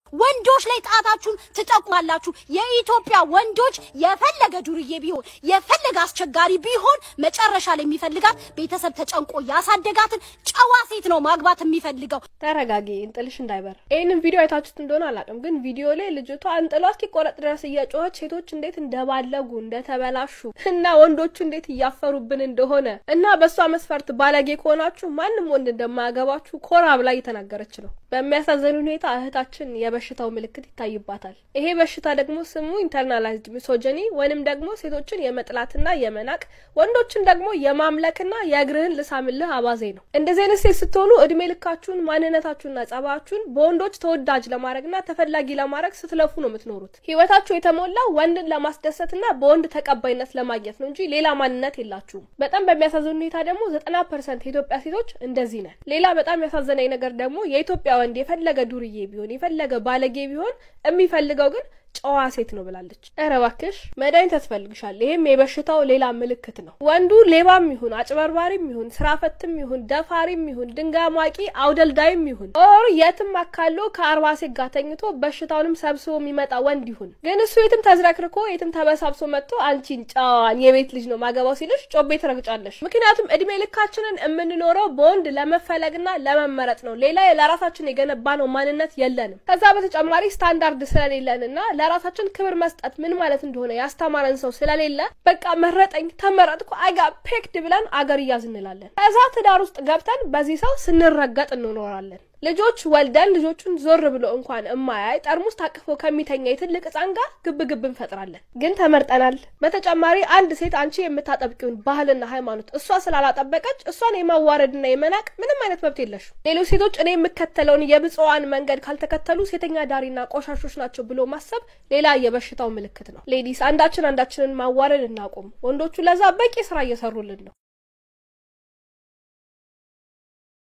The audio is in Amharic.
ወንዶች ላይ ጣታችሁን ትጠቁማላችሁ። የኢትዮጵያ ወንዶች የፈለገ ዱርዬ ቢሆን የፈለገ አስቸጋሪ ቢሆን መጨረሻ ላይ የሚፈልጋት ቤተሰብ ተጨንቆ ያሳደጋትን ጨዋ ሴት ነው ማግባት የሚፈልገው። ተረጋጊ፣ እንጥልሽ እንዳይበር። ይህንን ቪዲዮ አይታችሁት እንደሆነ አላውቅም፣ ግን ቪዲዮ ላይ ልጅቷ እንጥሏ እስኪቆረጥ ድረስ እየጮኸች ሴቶች እንዴት እንደባለጉ እንደተበላሹ እና ወንዶቹ እንዴት እያፈሩብን እንደሆነ እና በእሷ መስፈርት ባለጌ ከሆናችሁ ማንም ወንድ እንደማያገባችሁ ኮራ ብላ እየተናገረች ነው። በሚያሳዝን ሁኔታ እህታችን የበሽታው ምልክት ይታይባታል። ይሄ በሽታ ደግሞ ስሙ ኢንተርናላይዝድ ሚሶጀኒ ወይንም ደግሞ ሴቶችን የመጥላትና የመናቅ ወንዶችን ደግሞ የማምለክና የእግርህን ልሳምልህ አባዜ ነው። እንደዚህ አይነት ሴት ስትሆኑ እድሜ ልካችሁን ማንነታችሁንና ጸባችሁን በወንዶች ተወዳጅ ለማድረግና ተፈላጊ ለማድረግ ስትለፉ ነው የምትኖሩት። ህይወታችሁ የተሞላው ወንድን ለማስደሰትና በወንድ ተቀባይነት ለማግኘት ነው እንጂ ሌላ ማንነት የላችሁም። በጣም በሚያሳዝን ሁኔታ ደግሞ ዘጠና ፐርሰንት የኢትዮጵያ ሴቶች እንደዚህ ነን። ሌላ በጣም ያሳዘነኝ ነገር ደግሞ የኢትዮጵያ ወንድ የፈለገ ዱርዬ ቢሆን የፈለገ ባለጌ ቢሆን የሚፈልገው ግን ጨዋ ሴት ነው ብላለች። ኧረ እባክሽ መድኃኒት ያስፈልግሻል። ይህም የበሽታው ሌላ ምልክት ነው። ወንዱ ሌባም ይሁን አጭበርባሪም ይሁን ስራ ፈትም ይሁን ደፋሪም ይሁን ድንጋይ ሟቂ አውደልዳይም ይሁን ኦር የትም አካሎ ከአርባ ሴት ጋር ተኝቶ በሽታውንም ሰብስቦ የሚመጣ ወንድ ይሁን ግን እሱ የትም ተዝረክርኮ የትም ተበሳብሶ መጥቶ አንቺን ጨዋን የቤት ልጅ ነው ማገባው ሲልሽ ጮቤ ትረግጫለሽ። ምክንያቱም እድሜ ልካችንን የምንኖረው በወንድ ለመፈለግና ለመመረጥ ነው። ሌላ ለራሳችን የገነባ ነው ማንነት የለንም። ከዛ በተጨማሪ ስታንዳርድ ስለሌለንና ለራሳችን ክብር መስጠት ምን ማለት እንደሆነ ያስተማረን ሰው ስለሌለ በቃ መረጠኝ ተመረጥኩ አይጋ ፔክድ ብለን አገር እያዝ እንላለን። ከዛ ትዳር ውስጥ ገብተን በዚህ ሰው ስንረገጥ እንኖራለን። ልጆች ወልደን ልጆቹን ዞር ብሎ እንኳን እማያይ ጠርሙስ ታቅፎ ከሚተኛ የትልቅ ሕፃን ጋር ግብ ግብ እንፈጥራለን። ግን ተመርጠናል። በተጨማሪ አንድ ሴት አንቺ የምታጠብቂውን ባህልና ሃይማኖት እሷ ስላላጠበቀች እሷን የማዋረድና የመናቅ ምንም አይነት መብት የለሽም። ሌሎች ሴቶች እኔ የምከተለውን የብፅዋን መንገድ ካልተከተሉ ሴተኛ ዳሪና ቆሻሾች ናቸው ብሎ ማሰብ ሌላ የበሽታው ምልክት ነው። ሌዲስ አንዳችን አንዳችንን ማዋረድ እናቁም። ወንዶቹ ለዛ በቂ ስራ እየሰሩልን ነው።